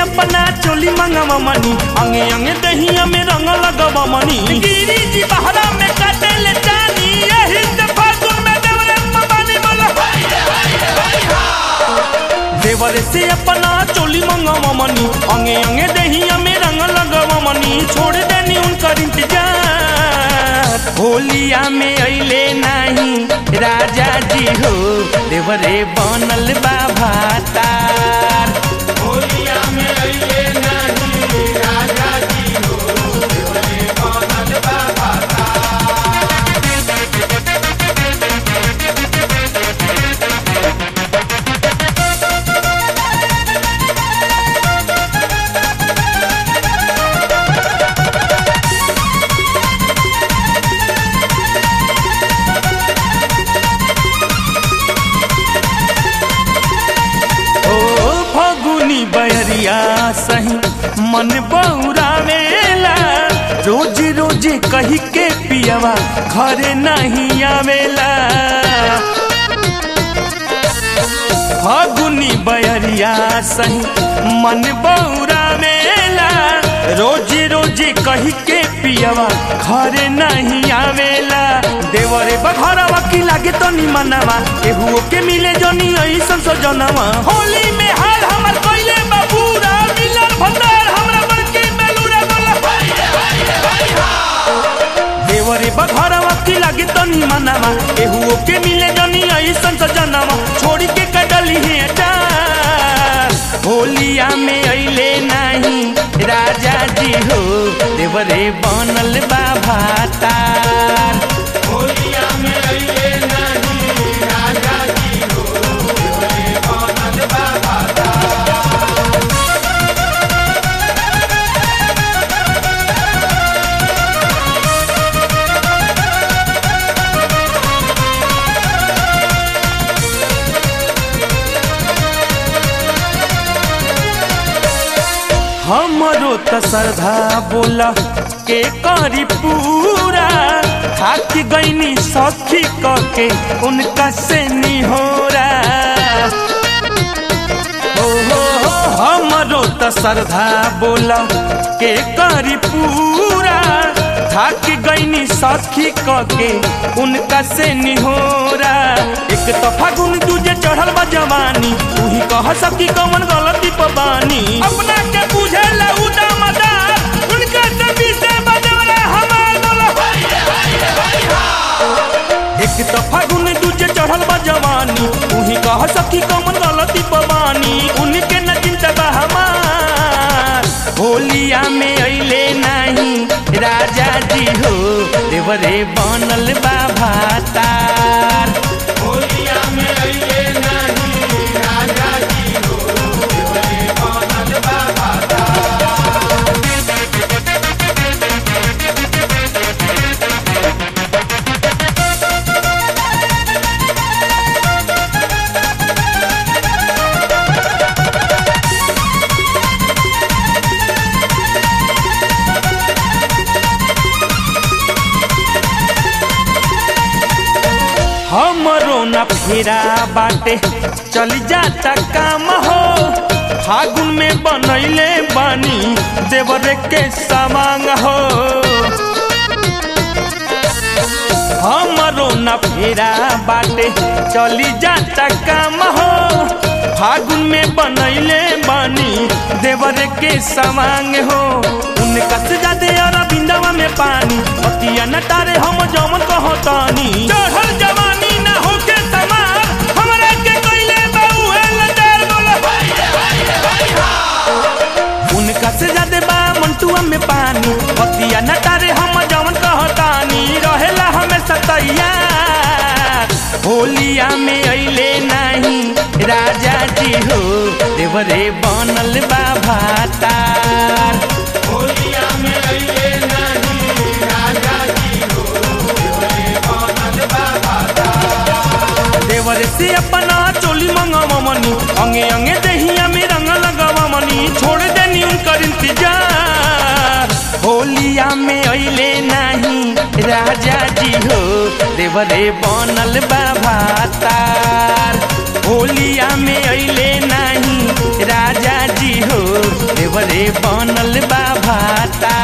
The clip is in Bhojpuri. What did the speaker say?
अपना चोली मंगवा मनी अंगे अंगे दहिया में रंग लगवा मनी गिरी जी बहरा में काटे ले जानी यही से फागुन में देवरे मबानी बोला देवरे से अपना चोली मंगवा मनी अंगे अंगे दहिया में रंग लगवा मनी छोड़ देनी उनकर इंतजार होलिया में अइले नहीं राजा जी हो देवरे बनल बा भातार होलिया में अइले नहीं राजा जी हो देवरे बनल बा भातार ओ फगुनी बहरिया सही मन बौरावेला रोज रोज कही के पियवा घरे नहीं आवेला फगुनी बहरिया सही मन बौरावेला रोज रोज कही के पियवा घरे नहीं आवेला देवरे बघरवा की लागे तो निमनवा केहू के मिले जनी ऐसन सजनवा होली में हाल हमर कइले बाबूरा मिलन भंडार हमरा बड़के बेलूरा बोला देवरे बघरवा की लागे तो निमनवा केहू के मिले जनी ऐसन सजनवा छोड़ी के कटली है डार होलिया में अइले नहीं राजा जी हो देवरे बनल बा भातार होलिया में अइले नहीं राजा जी हो देवरे बनल बा भातार हमरो त श्रद्धा बोला के करी पूरा थाक गईनी सखी के उनका से निहोरा हो हो हो हमरो त श्रद्धा बोला के करी पूरा थाक गईनी सखी के उनका से निहोरा एक तो फागुन दूजे चढ़ल बा जवानी तू ही कह सकी कौन गलती पबानी अपना के बुझे उदा मदार उनके से पीछे बजवरे हमार बोला एक तो फागुन दूजे चढ़ल बा जवानी तू ही कह सकी कौन गलती पबानी उनके न चिंता बा हमार होलिया में अइले नहीं राजा जी हो देवरे बनल बा भातार होलिया में अइले नहीं राजा जी हो देवरे बनल बा भातार हमरो न फेरा बाटे चली जाता काम हो फागुन में बनैले बानी देवरे के सामांग हो हमरो न फेरा बाटे चली जाता काम हो फागुन में बनैले बानी देवरे के सामांग हो उनका से जादे अरविंदवा में पानी पतिया न तारे हम जमन कहतानी चढ़ल जवानी ना होके समार हमरा के कइले बाऊ है लचार बोला उनका से जादे बा मंटुआ में पानी पतिया न तारे हम जमन कहतानी रहेला हमेशा तैयार होलिया में अइले नहीं राजा जी हो देवरे बनल बा भातार होलिया में अइले नहीं राजा जी हो देवरे बनल बा भातार देवरे से अपना चोली मंगवा मनी अंगे अंगे दहिया में रंग लगवा मनी छोड़ देनी उनकर इंतजार होलिया में अइले नहीं राजा जी हो देवरे बनल बा भातार होलिया में अइले नहीं राजा जी हो देवरे बनल बा भाता